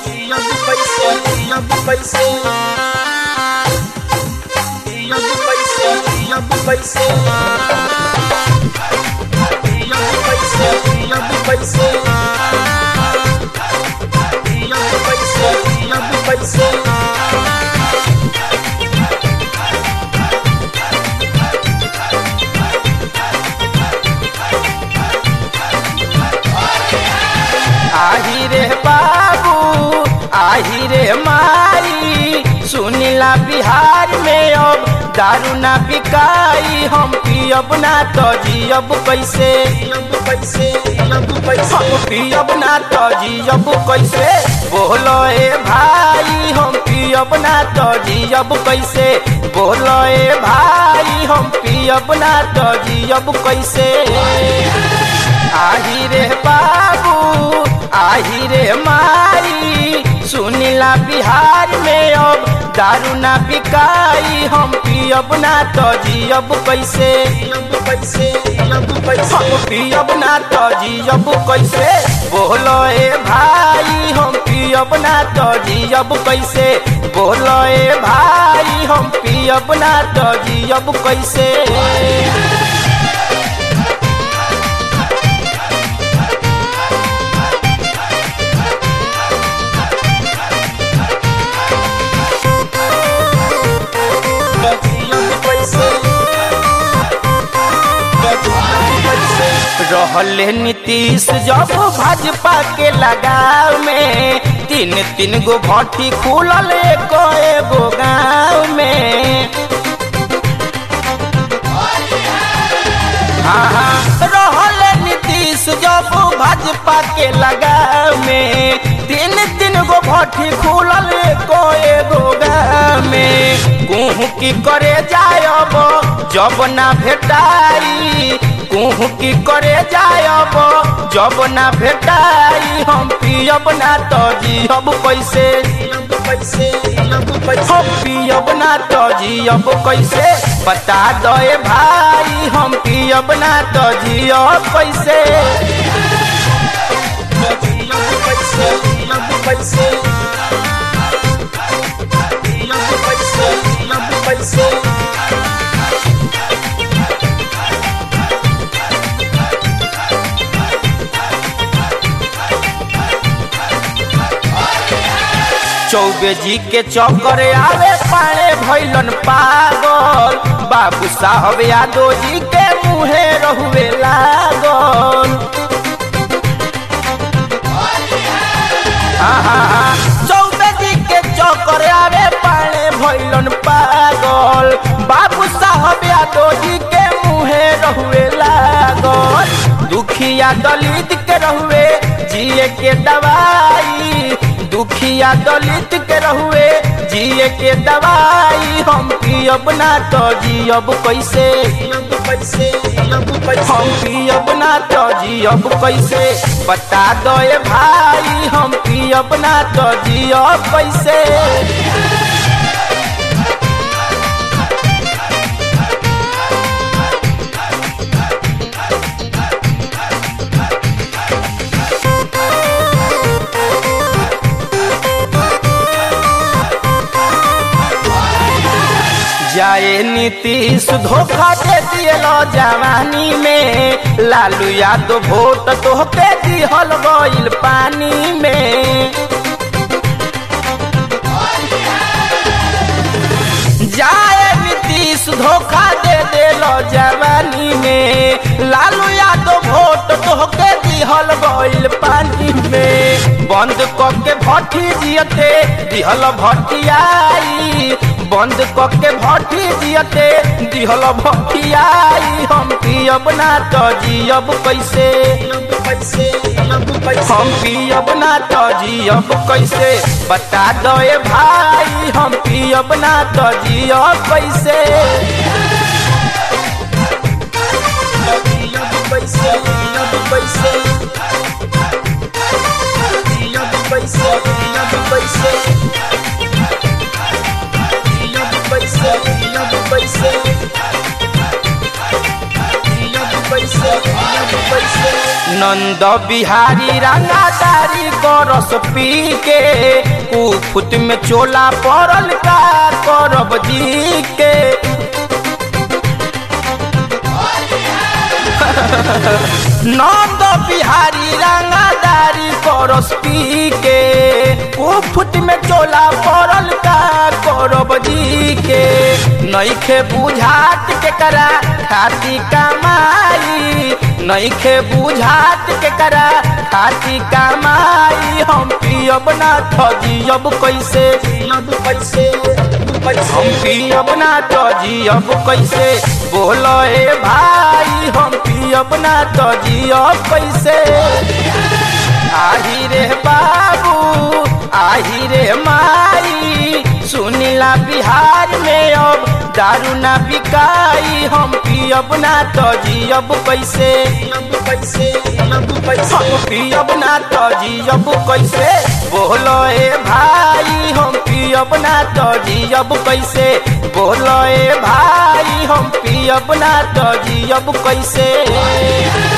Dinheiro do paisão, dinheiro do paisão. Dinheiro do paisão, dinheiro do paisão. Dinheiro do paisão, dinheiro do paisão. Dinheiro do paisão, dinheiro do paisão. आही रे बाबू आही रे माई सुनीला बिहार में अब दारू ना बिकाई हम पियब ना तो जियब कैसे Dinheiro do paisão, dinheiro do paisão. हम पियब ना तो जियब कैसे बोलो ए भाई हम पियब ना तो जियब कैसे बोलो ए भाई हम पियब ना तो जियब कैसे आही रे बाबू आही रे माई सुनीला बिहार में अब दारू ना बिकाई हम पियब ना तो जियब कैसे Dinheiro do paisão, dinheiro do paisão. हम पियब ना तो जियब कैसे बोलो ए भाई हम पियब ना तो जियब कैसे बोलो ए भाई हम पियब ना तो जियब कैसे Dinheiro do paisão. Dinheiro do paisão. रहले नीतीश जब भाजपा के लगाव में तीन तीन गो भट्टी खुलल एको एगो गाँव में हाँ हाँ रहले नीतीश जब भाजपा के लगाव में तीन तीन गो भट्टी खुलल एको एगो गाँव में कुहू की करे जायब जब ना भेटाई कुहू की करे जायब जब ना भेटाई हम पियब ना तो जियब कैसे Dinheiro do paisão, dinheiro do paisão. हम पियब ना तो जियब कैसे बता दो ए भाई हम पियब ना तो जियब कैसे Dinheiro do paisão, dinheiro do paisão. Dinheiro do paisão, dinheiro do paisão. Choubey जी के चौकर आवे पाड़े भैलन पागल बाबू साहब यादव जी के मुहे रहुए लागल चौबे जी के चौकर आवे पाड़े भैलन पागल बाबू साहब यादव जी के मुहे रहुए लागल दुखिया दलित के रहुए जिए के दवाई दुखिया दलित के रहुए जिए के दवाई हम पियब ना तो जियब कैसे Dinheiro do paisão, dinheiro do paisão. हम पियब ना तो जियब कैसे बता दो ए भाई हम पियब ना तो जियब कैसे जाए नीतीश धोखा दे दियलो जवानी में लालू यादव वोट तोहके दिहल गइल पानी में जाए नीतीश धोखा दे देलो जवानी में लालू यादव वोट तोहके दिहल गइल पानी में बंद करके भट्टी जियते दिहल भट्टियाई बंद करके भट्टी जियते दिहल भट्टियाई हम पियब ना तो जियब कैसे Dinheiro do paisão, dinheiro do paisão. हम पियब ना तो जियब कैसे बता दो ए भाई हम पियब ना तो जियब कैसे Dinheiro do paisão, dinheiro do paisão. Dinheiro do paisão, dinheiro do paisão. Dinheiro do paisão, dinheiro do paisão. Dinheiro do paisão, dinheiro do paisão. Nand Bihari रंगादारी कर रस पी के कुफुत में चोला पड़ल का करब जी के नंद बिहारी रंगादारी करस पी के कुफुत में चोला पड़ल का करब जी के नईखे बुझात के करा खाती कमाई नईखे बुझात के करा खाती कमाई हम पियब ना ठजियब कैसे जियब कैसे कैसे हम पियब ना ठजियब कैसे बोलो ए भाई हम पियब ना ठजियब कैसे आही रे बाबू आही रे माई सुनीला बिहार में अब दारू ना बिकाई हम पियब ना तो जियब कैसे जियब कैसे जियब कैसे हम पियब ना तो जियब कैसे बोलो ए भाई हम पियब ना तो जियब कैसे बोलो ए भाई हम पियब ना तो जियब कैसे